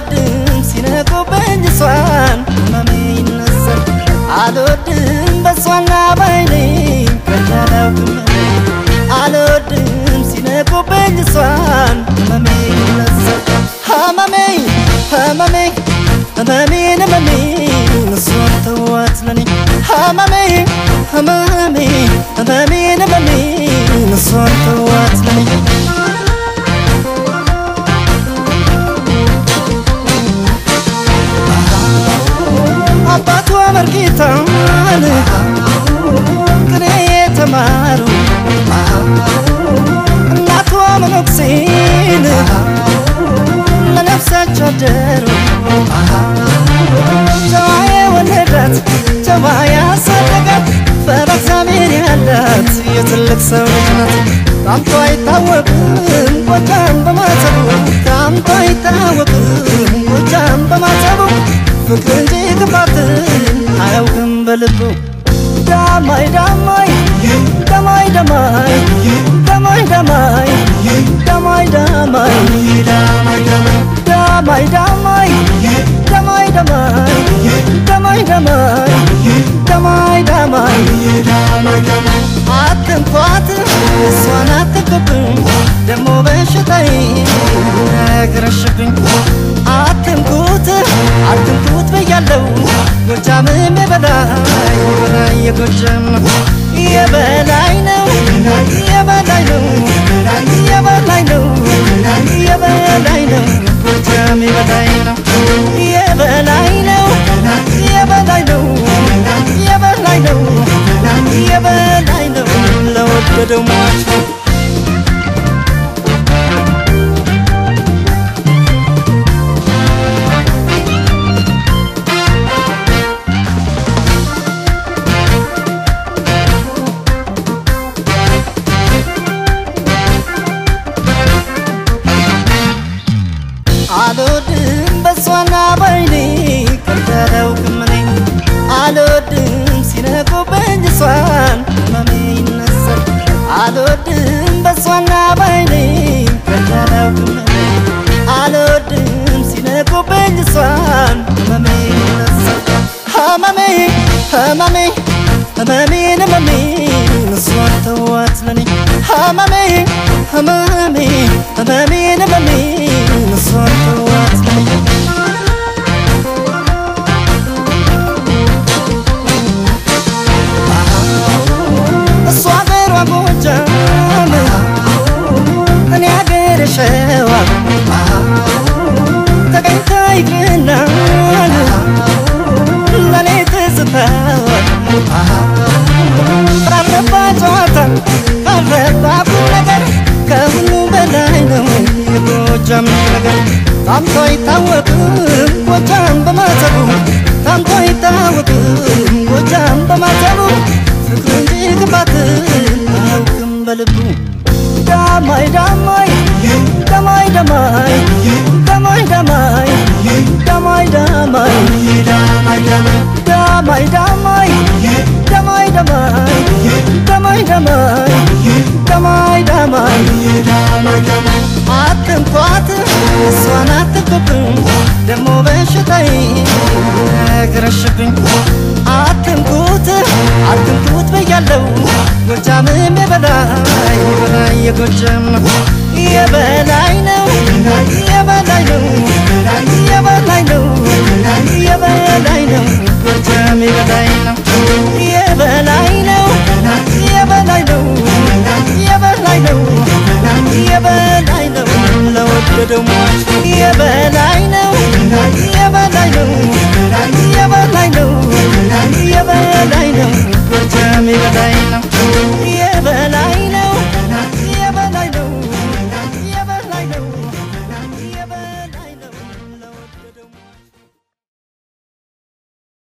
አልወድም ሲነቁብኝ እሷን ህመሜ ይነሳል አልወድም በእሷና ባይኔ ከቻላውቅም አልወድም ሲነቁብኝ እሷን ህመሜ ይነሳል ህመሜ ህመሜ ህመሜን ህመሜን እሷን ተዋት ለኔ ህመሜ ህመሜ ህመሜን ህመሜን እሷን ተዋት ለኔ አባቷ መርጌታን ቅኔ የተማሩ እናቷ መነኩሴን ለነፍሳቸው አደሩ ጨዋ የወለዳት ጨዋ ያሳደጋት ፈሪሃ እግዚአብሔር ያላት የትልቅ ሰው ልጅ ናት። ታምቶ አይታወቅም ጎጃም በማተቡ ታምቶ አይታወቅም ጎጃም በማተቡ ፍቅር እንጂ ክፋትን አያውቅም በልቡ ዳማይ ዳማይ ዳማይ ዳማይ ዳማይ ዳማይ ዳማይ ዳማይ ዳማይ ዳማይ ዳማይ ዳማይ ዳማይ ዳማይ ዳማይ አትንኳት እሷን አትንኩብኝ ደሞ በሽታዬ ነገረሽብኝ አትንኩት አትንኩት ብያለው ጎጃምም የበላይ የበላይ የጎጃም የበላይ ነው የበላይ ነው የበላይ ነው የበላይ ነው ጎጃም የበላይ ነው የበላይ ነው የበላይ ነው የበላይ ነው የበላይ ነው ለወደደው ሟች ነው አልወድም በሷና ባይኔ ከንተረውክም እኔ አልወድም ሲነቁብኝ እሷን ህመሜ ይነሳል አልወድም በሷና ባይኔ ከንተረውክም እኔ አልወድም ሲነቁብኝ እሷን ህመሜ ይነሳል ህመሜ ህመሜ ህመሜን ህመሜን እሷን ተዋት ለኔ ህመሜ ህመሜ ህመሜን ህመሜን እሷን ተዋት ለኔ እሷ አገሯ ጎጃም እኔ አገር ሸዋ ተገኝታ ይቅናል ለኔ ትዝታዋ ራረባ ጨዋታ ካረባ ቁም ነገር ከሁሉ በላይ ነው የጎጃም ነገር ታምቶ አይታወቅም ጎጃም በማተቡ ታምቶ አይታወቅም ጎጃም በማተቡ ፍቅር እንጂ ክፋትን አያውቅም በልቡ ዳማይ ዳማይ ዳማይ ዳማይ ዳማይ ዳማይ ዳማይ ዳማይ ዳማይ ዳማይ ዳማይ ዳማይ ዳማይ ዳማይ ዳማይ ዳማይ አትንኳት እሷን አትንኩብኝ ደሞ በሽታዬ ነገረሽብኝ አትንኩት አትንኩት ብያለው ጎጃምም የበላይ የበላይ የጎጃም የበላይ